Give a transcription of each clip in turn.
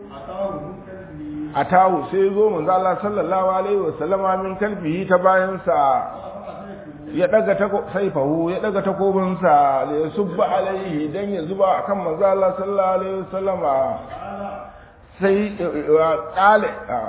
a tahu sai zo manzo Allah sallallahu alaihi wasallama min kalbihi ta bayansa ya daga ta saifahu ya daga takobinsa da ya subba alaihi dan ya zuba akan manzo Allah sallallahu alaihi wasallama sai kale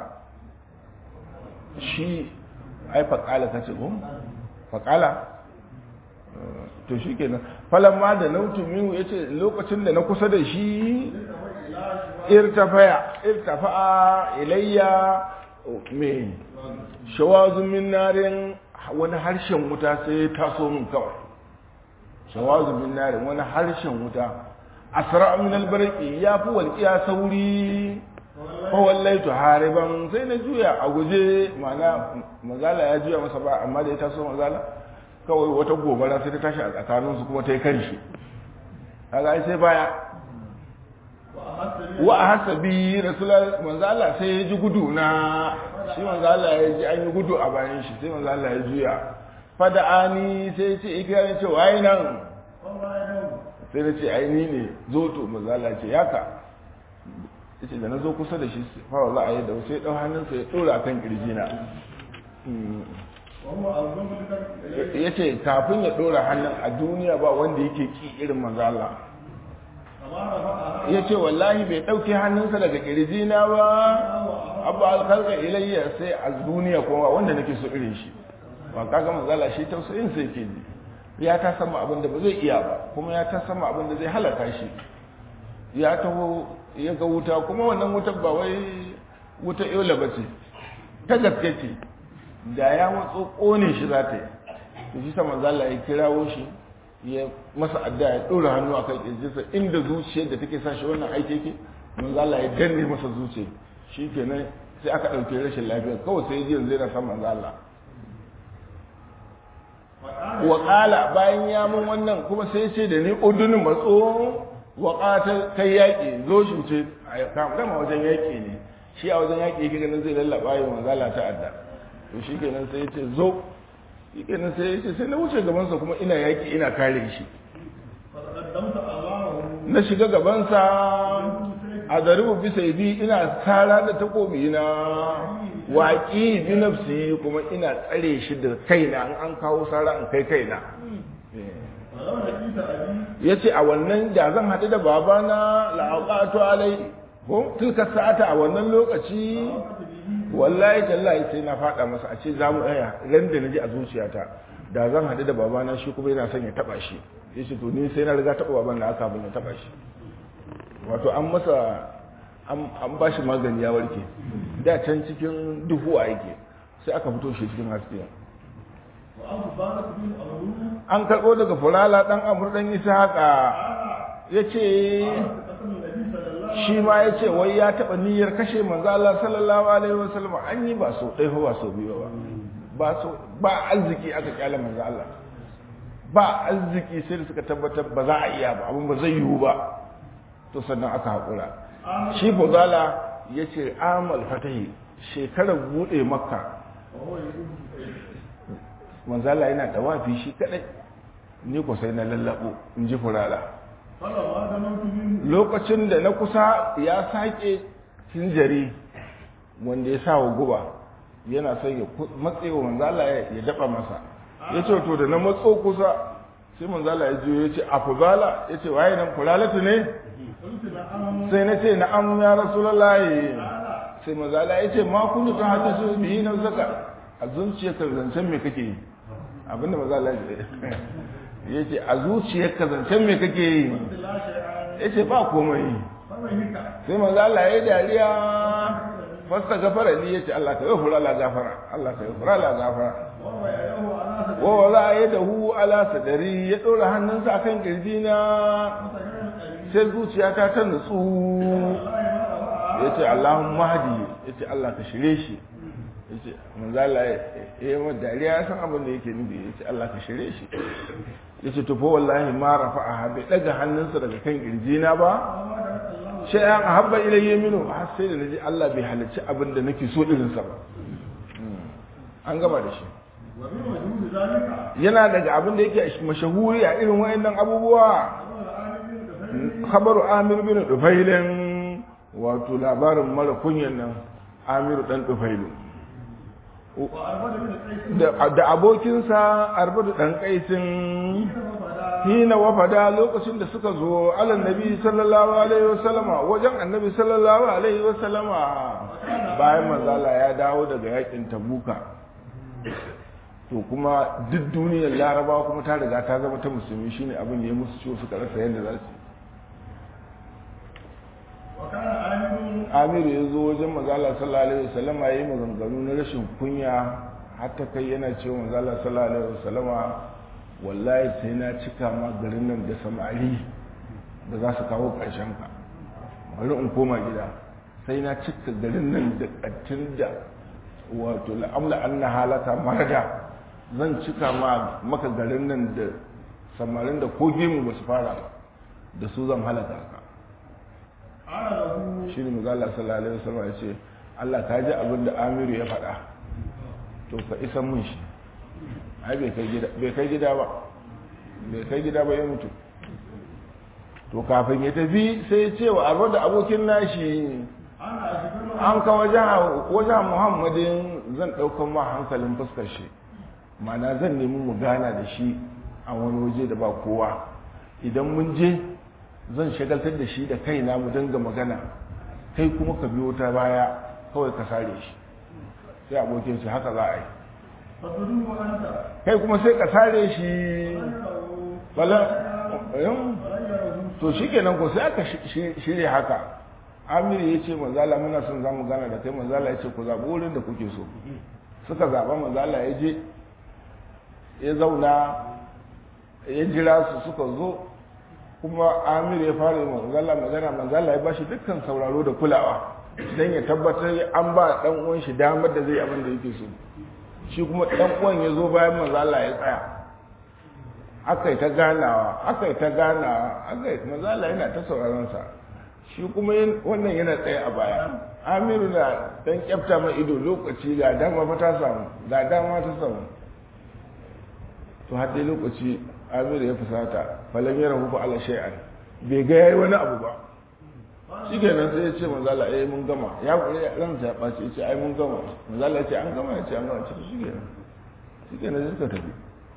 shi ai fa kala kace ko fa kala to shikenan falamma da nautu min yace lokacin da na kusa da shi irtafaya irtafa'a ilayya me shawazun min narin wani harshen wuta sai ya taso min kawai shawazun min narin wani harshen wuta asra min albarqi ya fi walqiya sauri fa wallaitu hariban sai na juya a guje mana mazala ya juya masa ba amma da ya taso mazala kawai wata gobara sai ta tashi a tsakaninsu kuma ta yi karshe kaga ai sai baya wa a hasabi rasulullah manzo Allah sai ya ji gudu na shi manzo Allah ya ji an yi gudu a bayan shi sai manzo Allah ya juya fada'ani sai ya ce ikira ce wai nan sai na ce ai ni ne zo to manzo Allah ce yaka yace da na zo kusa da shi fara za a yi da sai dau hannunsa ya dora kan kirjina yace kafin ya dora hannun a duniya ba wanda yake ki irin manzo Allah ya ce wallahi bai ɗauki hannunsa daga ƙirjina ba abu alkalka ilayya sai a duniya kuma wanda nake so irin shi ba kaga manzala shi tausayin sai ke ji ya ta sama abin da ba zai iya ba kuma ya ta sama abin da zai halaka shi ya taho ya ga wuta kuma wannan wutar ba wai wuta yola ba ce ta gaske ce da ya matso ƙone shi za ta yi shi sa manzala ya kirawo shi ya masa adda ya ɗora hannu a kan ƙirjinsa inda zuciyar da take sa shi wannan aiki yake manzo Allah ya danne masa zuciya shi kenan sai aka ɗauke rashin lafiya kawai sai ji yanzu yana san manzo Allah wa qala bayan ya mun wannan kuma sai ce da ni udunin matso wa qata kai yaƙi zo shi ce kama wajen yaƙi ne shi a wajen yaƙi yake ganin zai lallaba yi manzo Allah ta adda to shi kenan sai ya ce zo kenan sai ya ce sai na wuce gabansa kuma ina yaki ina kare shi na shiga gabansa a zaribu bisa bi ina tsara da takobi na waƙi bi nafsi kuma ina tsare shi da kaina an an kawo sara an kai kaina ya ce a wannan da zan haɗu da babana la'aƙatu alai ko tilka sa'ata a wannan lokaci wallahi tallahi sai na faɗa masa a ce za mu ɗaya ran da na ji a zuciyata da zan haɗu da babana shi kuma yana son ya taɓa shi ya ce to ni sai na riga taɓa baban na aka bin ya taɓa shi wato an masa an ba shi magani ya warke da can cikin duhuwa yake sai aka fito shi cikin haske an karɓo daga fulala ɗan amur ɗan isa haka ya ce shi ma ya ce wai ya taɓa niyyar kashe manzo Allah sallallahu alaihi wasallam an yi ba so ɗaya ba so biyu ba ba so ba arziki aka kyale manzo Allah ba arziki sai da suka tabbatar ba za a iya ba abin ba zai yiwu ba to sannan aka haƙura shi fuzala ya ce amal fatahi shekarar buɗe makka manzo Allah yana tawafi shi kadai ni ko sai na lallabo in ji furala lokacin da na kusa ya sake hinjari wanda ya sa wa guba yana son ya matsewa manzala ya daba masa ya ce to da na matso kusa sai manzala ya juyo ya ce a fuzala ya ce waye nan fulalatu ne sai na ce na'am ya rasulullahi sai manzala ya ce ma kun ta hata su bihi na zaka a zuciyarka zancen me kake yi abinda manzala ya ce a zuciyarka zancen me kake yi ya ce ba komai sai manzo Allah ya dariya fasta gafara ni yace Allah ka gafara la gafara Allah ka gafara la gafara wa wala yadahu ala sadari ya dora hannunsa akan kirjina sai zuciyata ta nutsu yace Allahumma hadi yace Allah ka shirye shi yace manzo Allah ya yi dariya ya san abin da yake nufi yace Allah ka shirye shi yace to fa wallahi ma rafa'aha bai daga hannunsa daga kan kirjina ba sai an habba ilayya minu har sai da naji Allah bai halarci abin da nake so irin sa ba an gama da shi yana daga abin da yake mashahuri a irin wayannan abubuwa khabaru amir bin dufailin wato labarin mara kunyan nan amiru dan tufailu da abokinsa arbadu dan kaisin hina wafada lokacin da suka zo alan nabi sallallahu alaihi wasallama wajen annabi sallallahu alaihi wasallama bayan manzala ya dawo daga yakin tabuka to kuma duk duniyar larabawa kuma ta riga ta zama ta musulmi shine abin da ya musu ciwo suka rasa yadda za su amiru ya zo wajen mazala sallallahu alaihi wasallama ya yi maganganu na rashin kunya hatta kai yana cewa mazala sallallahu alaihi wasallama wallahi sai na cika ma garin nan da samari da za su kawo ƙarshen ka bari in koma gida sai na cika garin nan da ƙattun da wato la'amla an na halata marada zan cika ma maka garin nan da samarin da ko gemu ba su fara ba da su zan halaka ka shi ne mazala sallallahu alaihi wasallam ya ce Allah ka ji abin da Amiru ya faɗa to ka isan mun shi ai bai kai gida bai kai gida ba bai kai gida ba ya mutu to kafin ya tafi sai ya ce wa arwa da abokin nashi an ka wajen muhammadin zan ɗaukan ma hankalin fuskar shi mana zan nemi mu gana da shi a wani waje da ba kowa idan mun je zan shagaltar da shi da kaina mu dinga magana kai kuma ka biyo ta baya kawai ka sare shi sai abokin shi haka za a yi kai kuma sai ka sare shi bala to shi kenan ko sai aka shirya haka amiri ya ce manzala muna son za mu gana da kai manzala ya ce ku zaɓi wurin da kuke so suka zaɓa manzala ya je ya zauna ya jira su suka zo kuma amir ya fara manzala magana manzala ya ba shi dukkan sauraro da kulawa don ya tabbatar an ba dan uwan shi damar da zai abin da yake so shi kuma dan uwan ya zo bayan manzala ya tsaya aka yi ta ganawa aka yi ta ganawa aka yi manzala yana ta sauraron sa shi kuma wannan yana tsaye a baya amiru na dan kyafta mai ido lokaci ga dama fa ta samu ga dama ta samu to har dai lokaci amiru ya fusata falam ya rahu ala shay'an bai ga yayi wani abu ba shi kenan sai ya ce manzala eh mun gama ya ransa ya ɓaci ya ce ai mun gama manzala ya ce an gama ya ce an gama ce shi kenan shi kenan sai suka tafi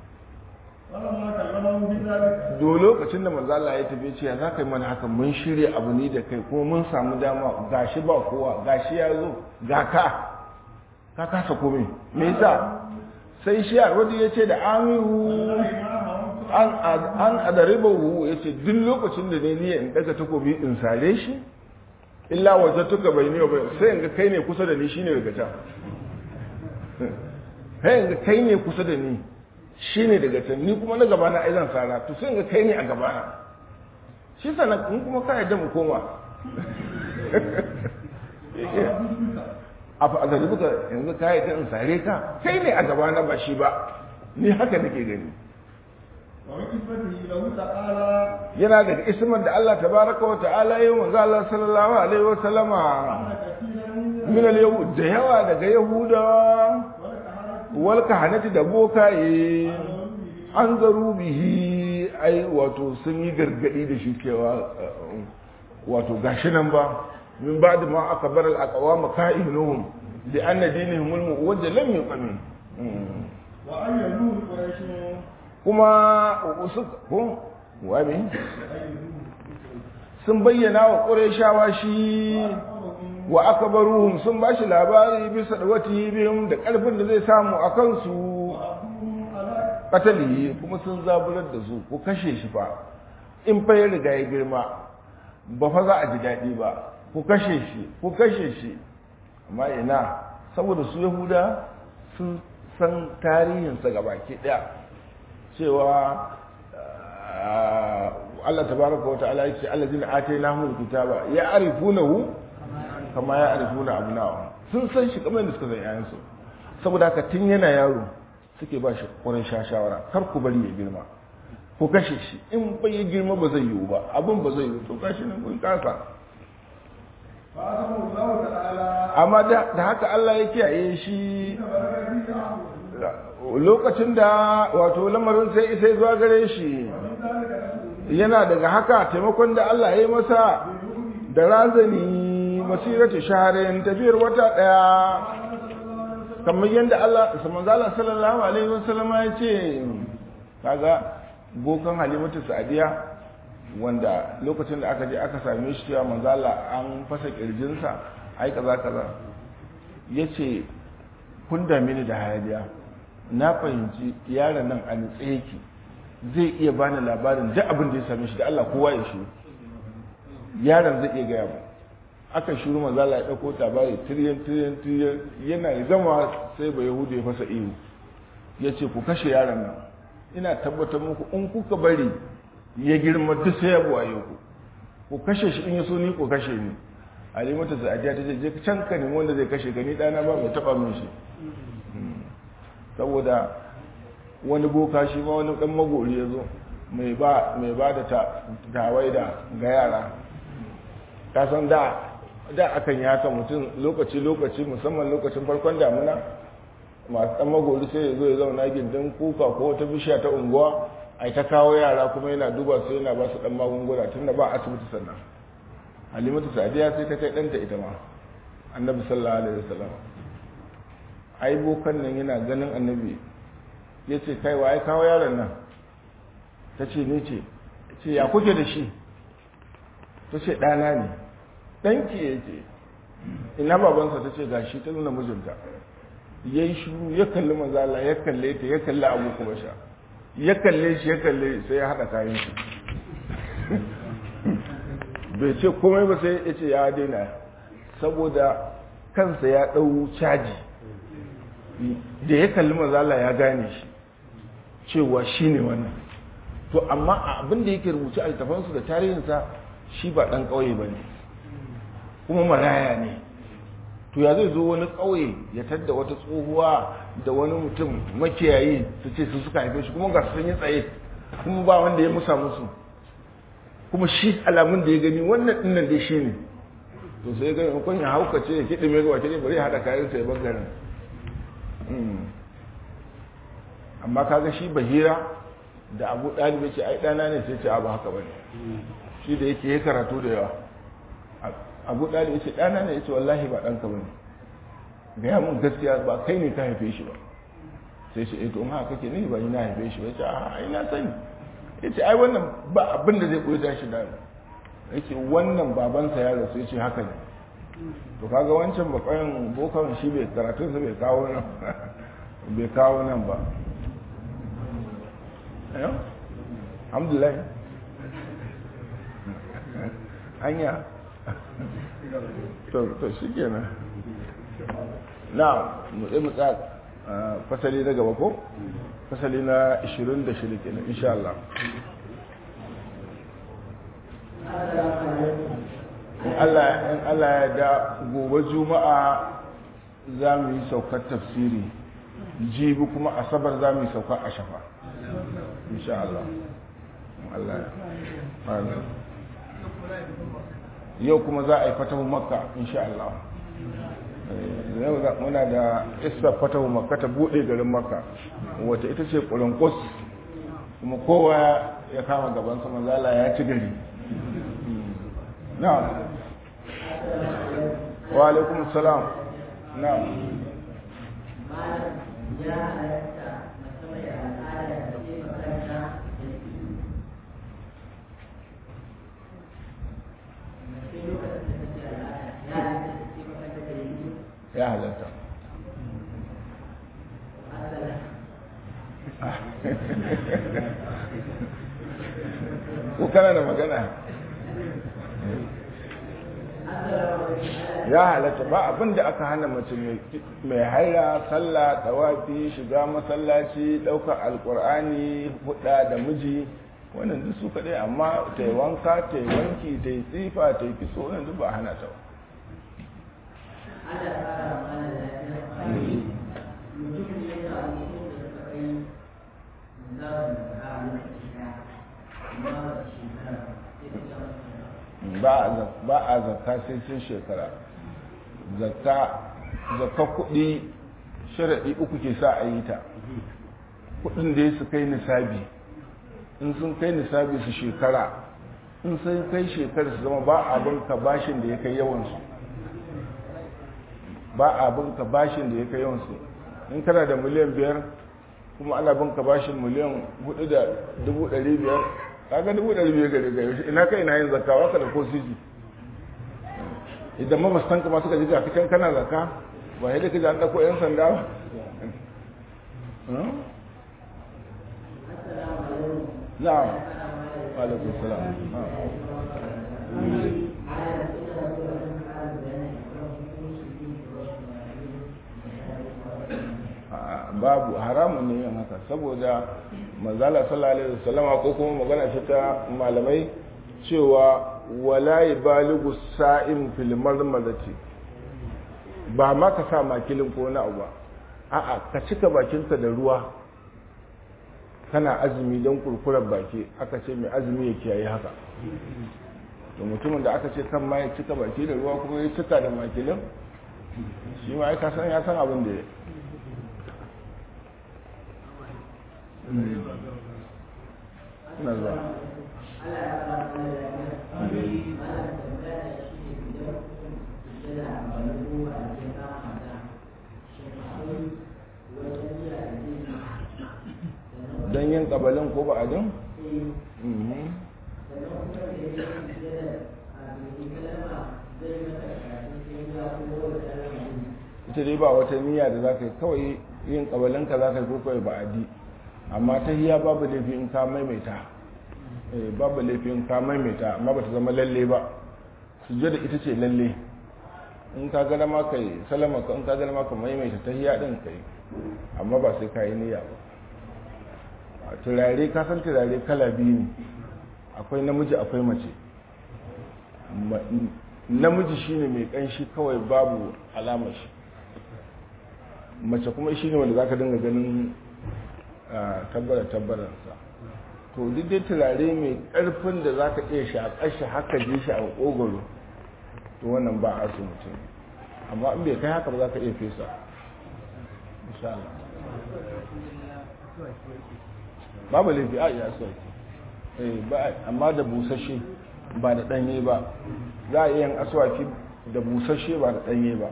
do lokacin da manzala ya tafi ce ya za ka yi mana haka mun shirya abu ni da kai kuma mun samu dama gashi ba kowa gashi ya zo ga ka ka kasa komai me yasa sai shi arwadi ya ce da amiru an adaribahu ya ce duk lokacin da ne niyan in daga takobi in sare shi illa waje tuka bai ne ba sai in ga kai ne kusa da ni shine daga can sai in ga kai ne kusa da ni shine daga can ni kuma na gaba na aizan sara to sai in ga kai ne a gaba na shi sana in kuma ka yadda mu koma a fa da buka yanzu ka yadda in sare ka kai ne a gaba na ba shi ba ni haka nake gani yana daga ismar da Allah tabaraka wa ta'ala yi manzo Allah sallallahu alaihi wa sallama min al da yawa daga yahuda wal kahanati da bokaye an zaru bihi ai wato sun yi gargadi da shi cewa wato gashi nan ba min ba'd ma akbar al aqwam ka'inuhum bi anna dinihum al muwajjal lam yuqamin wa ayyadu quraish kuma ko wani sun bayyana wa ƙureshawa shi wa aka baruhun sun ba shi labari bisa da wata biyun da ƙarfin da zai samu a kansu ƙatali kuma sun zaburar da su ku kashe shi fa in fa ya riga ya girma ba fa za a ji daɗi ba ku kashe shi ku kashe shi amma ina saboda su yahuda sun san tarihinsa gabaki ɗaya cewa Allah tabaraka wa ta'ala yace allazina atainahumul kitaba ya'rifunahu kama ya'rifuna abna'ahum sun san shi kamar yadda suka san yayan su saboda haka tun yana yaro suke ba shi ƙurin shawara kar ku bari ya girma ku kashe shi in bai ya girma ba zai yiwu ba abin ba zai yiwu to kashi nan kun kasa amma da haka Allah ya kiyaye shi lokacin da wato lamarin sai isai zuwa gare shi yana daga haka taimakon da Allah ya yi masa da razani masirati shahrin tafiyar wata daya kamar yadda Allah manzala sallallahu alaihi wasallam ya ce kaga bokan halimatu sa'diya wanda lokacin da aka je aka same shi cewa manzala an fasa kirjinsa ai kaza kaza yace kun dame ni da hayaniya na fahimci yaron nan a nitse yake zai iya bani labarin duk abin da ya same shi da Allah kowa ya shi yaron zai iya gaya mu aka shiru manzala ya dauko tabari tiriyan tiriyan tiriyan yana zama sai ba yahudu ya fasa iyo ya ce ku kashe yaron nan ina tabbatar muku in kuka bari ya girma duk sai ya buwaye ku ku kashe shi in ya so ni ku kashe ni alimatu sa'adiya ta ce je can ka nemi wanda zai kashe ka ni dana ba mai taba min shi saboda wani boka shi ma wani dan magori ya zo mai ba mai ba da tawaida ga yara ka san da da akan yi haka mutum lokaci lokaci musamman lokacin farkon damuna masu dan magori sai ya zo ya zauna gindin kuka ko wata bishiya ta unguwa ai ta kawo yara kuma yana duba su yana ba su dan magunguna tunda ba asibiti sannan halimatu sadiya sai ta kai danta ita ma annabi sallallahu alaihi wasallam ai bokan nan yana ganin annabi ya ce kai wa ai kawo yaron nan ta ce ne ce ce ya kuke da shi ta ce ɗana ne ɗanki ya ce ina babansa ta ce ga shi ta nuna mijinta ya yi shuru ya kalli mazala ya kalle ta ya kalli abu kuma sha ya kalle shi ya kalle sai ya haɗa kayan shi bai ce komai ba sai ya ce ya daina saboda kansa ya ɗau caji da ya kalli mazala ya gane shi cewa shi ne wannan to amma abin da yake rubuce a littafansu da tarihinsa shi ba ɗan ƙauye ba ne kuma maraya ne to ya zai zo wani ƙauye ya tadda wata tsohuwa da wani mutum makiyayi su ce su suka haife shi kuma ga sun yi tsaye kuma ba wanda ya musa musu kuma shi alamun da ya gani wannan ɗinnan dai shi ne to sai gani kun ya haukace ya kiɗi mai gawa kiɗi bari ya haɗa kayan sai bangaren amma kaga shi bahira da abu ɗalibai ce ai ɗana ne sai ce abu haka bane shi da yake ya karatu da yawa abu ɗalibai ce ɗana ne ya ce wallahi ba ɗanka bane gaya mun gaskiya ba kai ne ka haife shi ba sai ce eto in haka kake ne ba ni na haife shi ba ce a ai na sani ya ce ai wannan ba abin da zai koyi tashi da ya ce wannan babansa ya rasu ya ce haka ne to kaga wancan bakwayan bokan shi bai karatunsa bai kawo nan bai kawo nan ba ayo alhamdulillah hanya to to shi kenan na mu tsaye mu tsaya fasali na gaba ko fasali na 26 kenan insha Allah in Allah ya da gobe juma'a za mu yi saukar tafsiri jibi kuma asabar za mu yi saukar a shafa insha Allah Allah yau kuma za a yi fatahu makka insha Allah yau muna da isa fatahu makka ta bude garin makka wata ita ce ƙurinkus kuma kowa ya kama gaban sama zala ya ci gari na'am wa alaikum salam na'am ya halatta ko kana da magana ya halatta ba abin da aka hana mace mai haira sallah tawafi shiga masallaci ɗaukar alkur'ani huɗa da miji wannan duk su kaɗai amma ta yi wanka ta yi wanki ta yi tsifa ta yi kiso wannan duk ba hana ta ba a zakka sai sun shekara zakka kuɗi sharaɗi uku ke sa a yi ta kuɗin da ya su kai nisabi in sun kai nisabi su shekara in sun kai shekara su zama ba abin ka bashin da ya kai yawansu ba a bin ka bashin da ya kai yawansu in kana da miliyan biyar kuma ana bin ka bashin miliyan hudu da dubu ɗari biyar kaga dubu ɗari biyar gare gare ina kai ina yin zakka waka da ko sisi idan mabastan ka ma suka ji gafi kan kana zakka ba yadda ka ji an ɗauko 'yan sanda ba na'am alaikum salam babu haramun ne yin haka saboda manzala sallallahu alaihi wasallama ko kuma magana ce ta malamai cewa wala yabaligu sa'im fil marmadati ba ma ka sa makilin ko na abu a'a ka cika bakinka da ruwa kana azumi don kurkurar baki aka ce mai azumi ya kiyaye haka da mutumin da aka ce kan ma ya cika baki da ruwa kuma ya cika da makilin shi ma ya san ya san abin da ya ina zuwa don yin ƙabalin ko ba'adin? ita dai ba wata niyya da za ka yi kawai yin ƙabalinka za ka yi ko kawai ba'adi amma ta hiya babu laifi in ka maimaita babu laifi in ka maimaita amma ba ta zama lalle ba sujjada ita ce lalle in ka gana ma kai salama ka in ka gana ma ka maimaita ta hiya din kai amma ba sai ka yi niyya ba turare ka san turare kala biyu ne akwai namiji akwai mace namiji shine mai kanshi kawai babu alama shi mace kuma shine wanda zaka dinga ganin tabbara tabbaransa to duk dai turare mai karfin da zaka iya shaƙar shi haka ji shi a ƙogoro to wannan ba a so mutum amma in bai kai haka ba za ka iya fesa insha Allah babu laifi a iya aswaki eh ba amma da busashe ba da danye ba za a yin aswaki da busashe ba da danye ba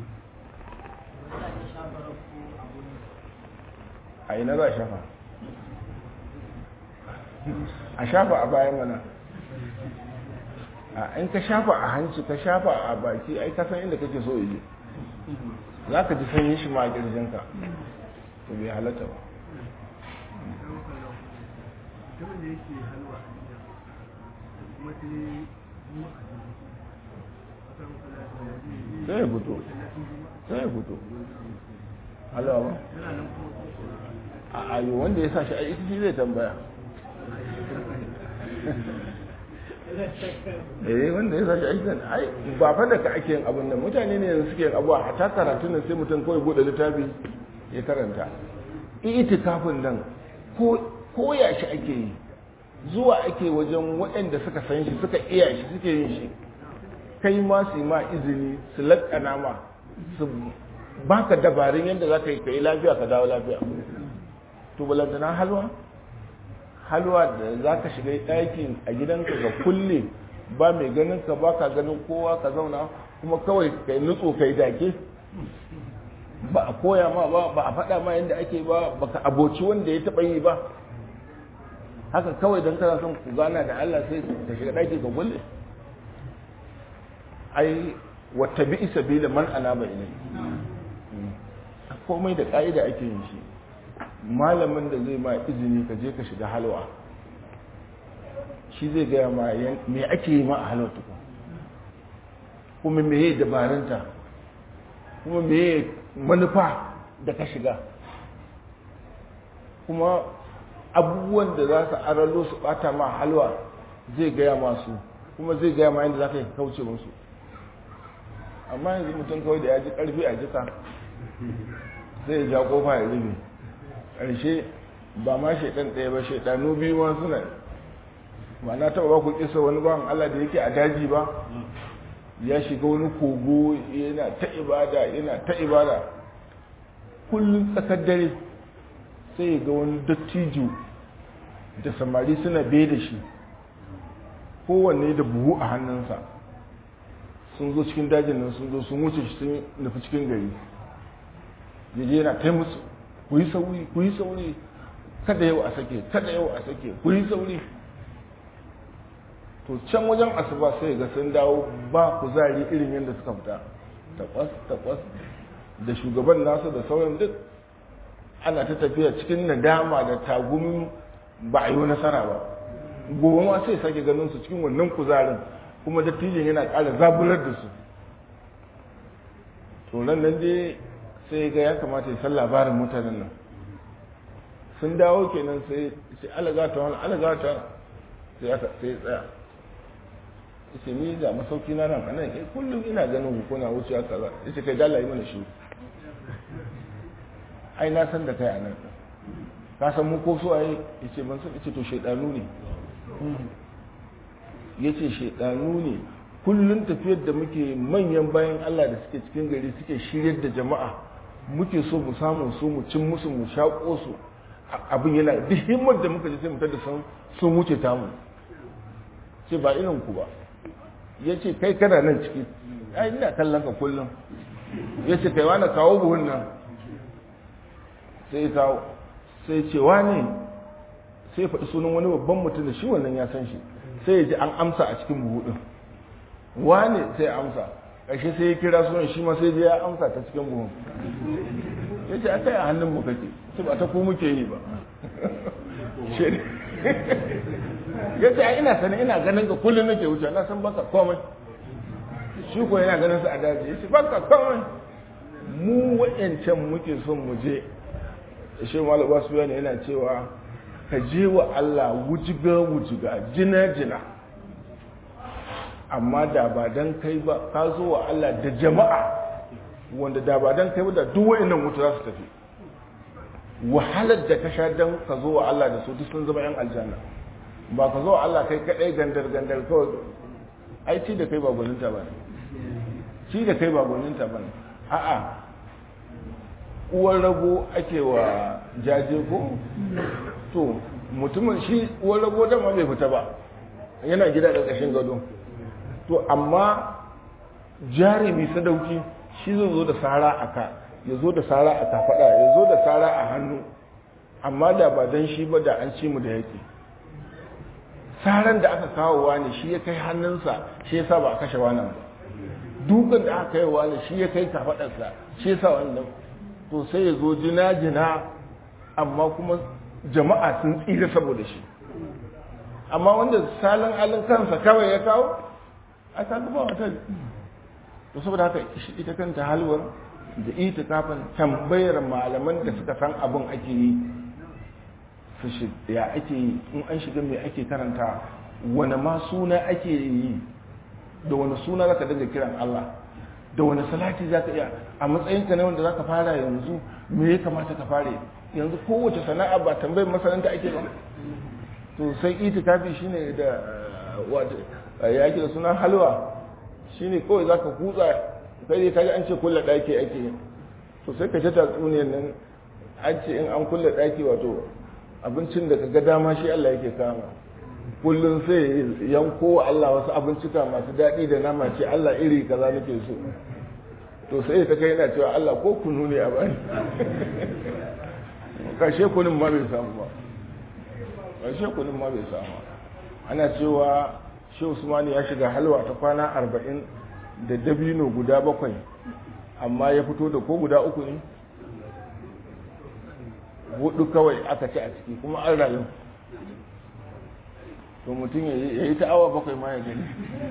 a ina za a shafa a shafa a bayan mana a in ka shafa a hanci ka shafa a baki ai ka san inda kake so yi za ka ji sanyin shi ma a kirjinka to bai halatta ba mutumin da yake halwa a gida kuma sai yi a sai ya fito sai ya fito halawa ba a ayo wanda ya sa shi a ita shi zai tambaya eh wanda ya sa shi a ita ai ba fa da ka ake yin abin nan mutane ne yanzu suke yin abuwa a ta karatun nan sai mutum kawai bude littafi ya karanta itikafin nan ko koya shi ake yi zuwa ake wajen waɗanda suka san shi suka iya shi suke yin shi kai ma su ma izini su laƙana ma su baka dabarun yadda za ka yi ka yi lafiya ka dawo lafiya to balantana halwa halwa da za ka shiga ɗakin a gidanka ka kulle ba mai ganin ka ba ka ganin kowa ka zauna kuma kawai ka yi nutso ka yi dake ba a koya ma ba ba a faɗa ma yadda ake ba baka aboci wanda ya taɓa yi ba haka kawai don kana son ku gana da Allah sai ka shiga ɗaki ka kulle ai wata bi isa bi da man anaba ilai komai da ƙa'ida ake yin shi malamin da zai ma izini ka je ka shiga halwa shi zai gaya ma me ake yi ma a halwa tukun kuma me yi dabarunta kuma me yi manufa da ka shiga kuma abubuwan da za su aralo su bata ma halwa zai gaya masu kuma zai gaya ma yadda za ka yi kauce musu amma yanzu mutum kawai da ya ji karfi a jika zai ja kofa ya rufe ƙarshe ba ma shaidan ɗaya ba shaidanu biyu ma suna ba na taɓa ba ku kisa wani bawan Allah da yake a daji ba ya shiga wani kogo yana ta ibada yana ta ibada kullum tsakar dare sai ga wani dattijo da samari suna bai da shi kowanne da buhu a hannunsa sun zo cikin dajin nan sun zo sun wuce shi sun nufi cikin gari yaje yana kai musu ku yi sauri ku yi sauri kada yau a sake kada yau a sake ku yi sauri to can wajen asuba sai ga sun dawo ba kuzari irin yadda suka fita takwas takwas da shugaban nasu da sauran duk ana ta tafiya cikin nadama da tagumin ba a yi nasara ba gobe ma sai sake ganin su cikin wannan kuzarin kuma dattijin yana ƙara zaburar da su to nan nan dai sai ga ya kamata ya san labarin mutanen nan sun dawo kenan sai sai alagata wani alagata sai aka sai tsaya yace ni ga masauki na nan anan kai kullum ina ganin ku kuna wuce haka za yace kai dala yi mana shi ai na san da kai anan ka san mu ko so ai yace ban san yace to shaydanu ne yace shaydanu ne kullun tafiyar da muke manyan bayan Allah da suke cikin gari suke shiryar da jama'a muke so mu samu su mu cin musu mu shaƙo su abin yana duk himmar da muka ji sai mu tada sun sun wuce tamu ce ba irin ku ba ya ce kai kana nan ciki ai ina kallon ka kullum ya ce kai wani kawo buhun nan sai ya kawo sai ce wane sai ya faɗi sunan wani babban mutum da shi wannan ya san shi sai ya ji an amsa a cikin buhu ɗin wane sai ya amsa ƙarshe sai ya kira sunan shi ma sai ya amsa ta cikin buhun ya ce a kai a hannun mu kake sai ba ta ku muke yi ba ya ce ina sani ina ganin ka kullum nake wuce na san baka komai shi ko yana ganin su a daji ya ce baka komai mu wa'yancan muke son mu je shi malaba su yana yana cewa ka je wa Allah wujiga wujiga jina jina amma da ba dan kai ba ka zo wa Allah da jama'a wanda da ba dan kai ba da duk wa'annan wuta za su tafi wahalar da ka sha dan ka zo wa Allah da su duk sun zama yan aljanna ba ka zo wa Allah kai kadai gandar gandar kawai ai ci da kai ba gwaninta ba ne ci da kai ba gwaninta ba ne a'a uwar rago ake wa jaje ko to mutumin shi uwar rago da ma bai fita ba yana gida da ƙashin gado to amma jarumi sadauki shi zai zo da sara a ka ya zo da sara a kafaɗa ya zo da sara a hannu amma da ba don shi ba da an ci mu da yake saran da aka kawo wani shi ya kai hannunsa shi ya sa ba a kashe wannan ba dukan da aka kai wani shi ya kai kafaɗarsa shi ya sa wannan to sai ya zo jina-jina amma kuma jama'a sun tsira saboda shi amma wanda salin alin kansa kawai ya kawo a kaga ba wata to saboda haka ita kanta halwar da ita kafin tambayar malaman da suka san abin ake yi su shi ya ake yi in an shiga mai ake karanta wani ma suna ake yi da wani suna zaka dinga kiran Allah da wani salati za ka iya a matsayinka na wanda za ka fara yanzu me ya kamata ka fara yanzu kowace sana'a ba tambayar masananta ake ba to sai itikafi shine da ya ake da sunan halwa shine kawai za ka kutsa kai dai kaji an ce kulle ɗaki ake to sai ka ta tatsuniyar nan an ce in an kulle ɗaki wato abincin da ka ga dama shi Allah yake kama kullum sai yanko wa Allah wasu abincika masu daɗi da nama ce Allah iri kaza nake so to sai ta kai yana cewa Allah ko kunu ne a bani kashe kunun ma bai samu ba kashe kunun ma bai samu ana cewa shi Usmani ya shiga halwa ta kwana arba'in da dabino guda bakwai amma ya fito da ko guda uku ne hudu kawai aka ci a ciki kuma an rayu to mutum ya yi ta awa bakwai ma ya gani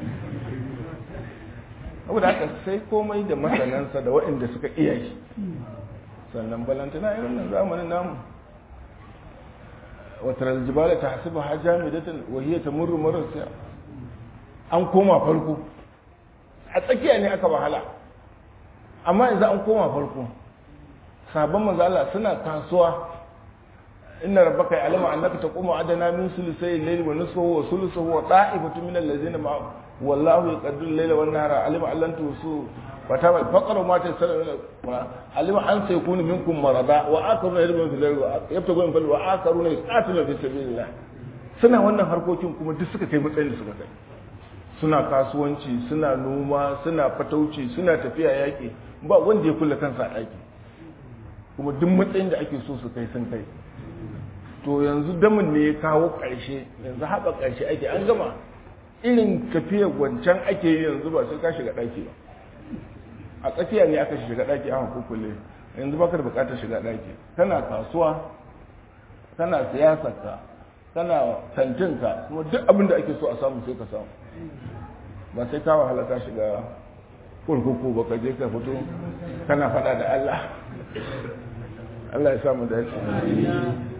saboda haka sai komai da masanansa da waɗanda suka iya shi sannan balantana irin nan zamanin namu wata aljibala ta hasiba ha jami'atan wahiyar ta murru marasa an koma farko a tsakiya ne aka wahala amma yanzu an koma farko sabon manzala suna kasuwa inna rabbaka ya'lamu annaka taqumu adana min sulusay al-layli wa nisfahu wa sulusuhu wa ta'ifatu min allazina ma'a wallahu yaqdiru al-layla wan nahara alima allan tusu wa tama faqara ma tasalu alima an sayakunu minkum marada wa akaruna yadrubuna fil ardi wa yabtaguna fil wa akaruna yaqatiluna fi sabilillah suna wannan harkokin kuma duk suka kai matsayin da suka kai suna kasuwanci suna noma suna fatauci suna tafiya yaƙi ba wanda ya kulle kansa a ɗaki kuma duk matsayin da ake so su kai sun kai to yanzu damin ne ya kawo ƙarshe yanzu haɓa ƙarshe ake an gama irin tafiyar wancan ake yi yanzu ba sai ka shiga ɗaki ba a tsakiya ne aka shiga ɗaki aka kukule yanzu baka da buƙatar shiga ɗaki kana kasuwa kana siyasarka kana kantinka kuma duk abin da ake so a samu sai ka samu ba sai ka wahala ka shiga kurkuku ba ka je ka fito kana faɗa da Allah Allah ya samu dace